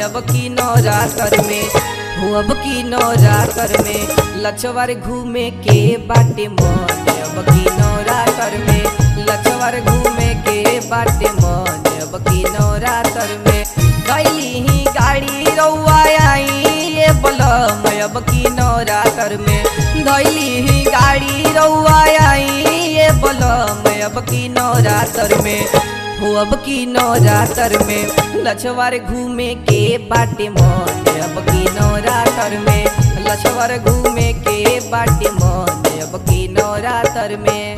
अब की नवरात्र में हो अब की नवरात्र में लछवर घूमे के बाटे मन अब की नवरात्र में लछवर घूमे के बाटे मन अब की नवरात्र में गैली ही गाड़ी रउआ आई ये बलम अब की नवरात्र में धैली ही गाड़ी रउआ आई ये बलम अब की नवरात्र में हो अब की नवरात्र में लछवर घूमे के बाटे मन अब की नवरात्र में लछवर घूमे के बाटे मन अब की नवरात्र में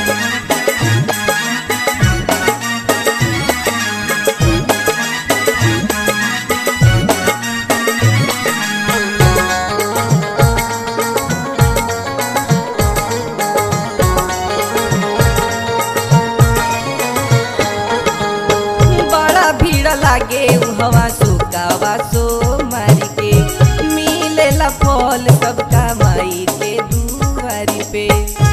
बड़ा भीड़ लागे हवा सुकावा सो मारी के मिलेला फल सबका माई के दुआरी पे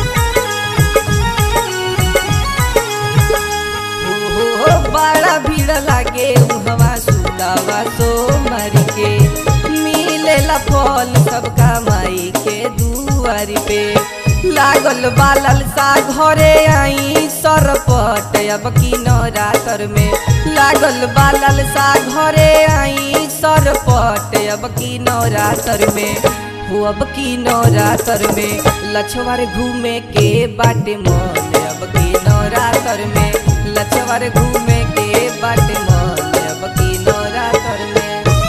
हो हो बड़ा भीड़ लागे हवा सुकावा सो मारी के मिलेला फल सबका माई के दुआरी पे लागल बालल सा घरे आई सरपट अब की नवरात्र में लागल बालल सा घरे आई सरपट अब की नवरात्र में हो अब की नवरात्र में लछवर घूमे के बाटे मन अब की नवरात्र में लछवर घूमे के बाटे मन अब की नवरात्र में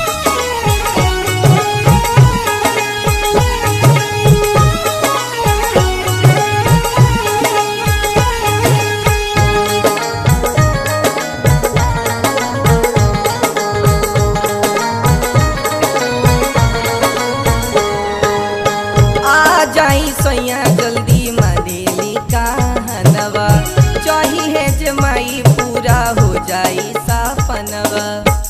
आ जाई सैया जल्दी मदेली कहनवा चाही है जमाई पूरा हो जाई सपनवा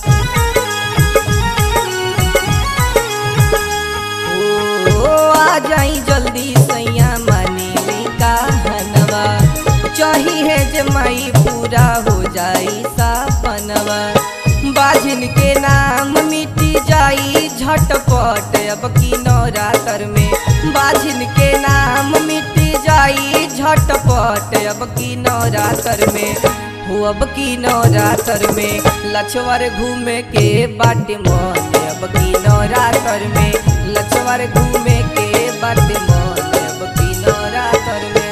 ओ आ जाई जल्दी सैया मनेली कहनवा चाही है जमाई पूरा हो जाई सपनवा बाजिन के नाम मिटी जाई झटपट अब की नवरात्र में बाजिन के नाम मिटी जाई झटपट अब की नवरात्र में हो अब की नवरात्र में लछवर घूमे के बाटे मन अब की नवरात्र में लछवर घूमे के बाटे मन अब की नवरात्र में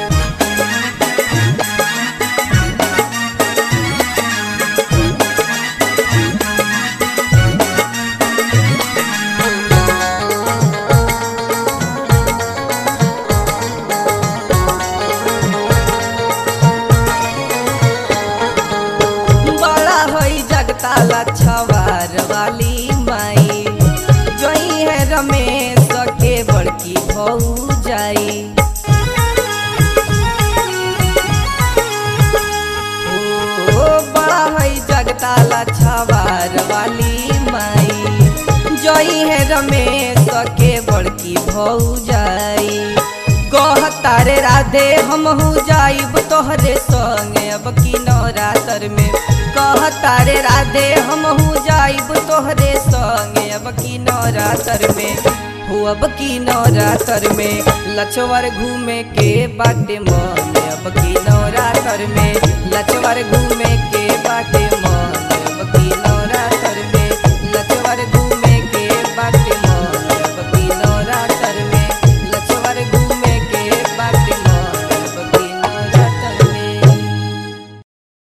बड़ा होई जगताला छवार वाली माई जोई है रमेश के बड़की भऊ जाई ओ बड़ा होई जगताला छवार वाली माई जोई है रमेश के बड़की भऊ जाई कह तारे राधे हम हो जाइब तोहरे संगे अब की नवरात्र में कह तारे राधे हम हो जाइब तोहरे संगे अब की नवरात्र में हो अब की नवरात्र में लछवर घूमे के बाटे मन अब की नवरात्र में लछवर घूमे के बाटे मन अब की नवरात्र